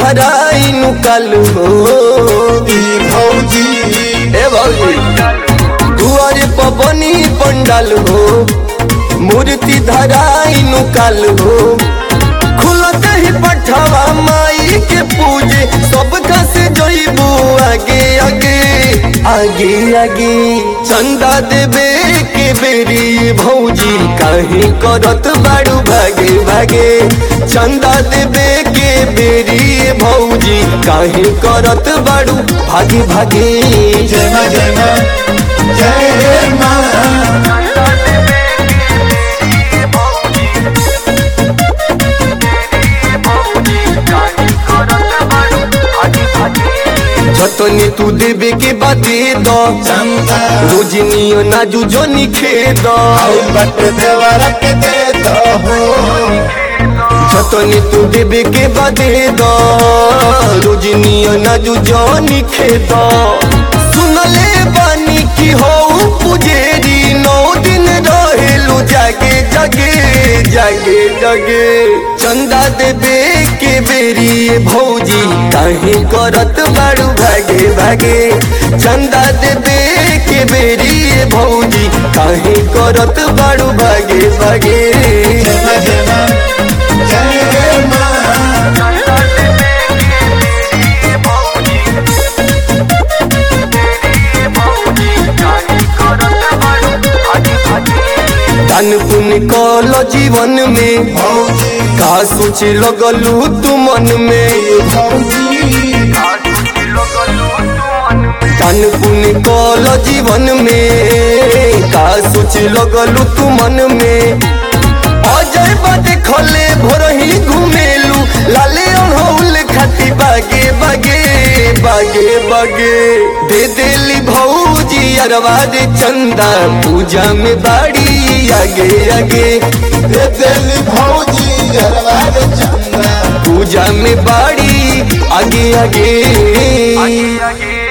धराई नु काल हो ई भौजी ए भौजी दुआरे पवनी पंडाल हो मूर्ति धराई नु काल हो खुलत ही पठवा माई के पूजे सबका से जइबू आगे आगे आगे आगे चंदा देवे के बेरी भौजी काहे करत बाड़ू भागे भागे चंदा देवे के बेरी भौजी काहे करत बाड़ू भागे भागे जय मां जय मां जय मां जतनी तू देवे के बादे दो चंदा रोजनियो नाजू जोनी खेद आई बट देवरा के दे दो हो जतनी तू देवे के बादे दो रोजनियो नाजू जोनी खेद सुनले बानी की हो पुजेरी नौ दिन रहेलू जागे जागे जागे जागे चंदा देवे के बेरी भौजी काहे करत बाड़ू भागे भागे चंदा देवे के बेरी भौजी काहे करत बाड़ू भागे भागे जय मां जय मां जय मां दान पुण्य कल जीवन में भौजी का सोच लगलू तू मन में भौजी दान पुण्य कल जीवन में का सोच लगलू तू मन में अजय बाते खले भोरही घुमेलू लाले अड़हुल खाती बागे बागे बागे बागे दे देली भौजी अरवा दे चंदा पूजा में बाड़ी आगे आगे दे देली भौजी गरबा रे चंदा पूजा में बाड़ी आगे आगे आगे आगे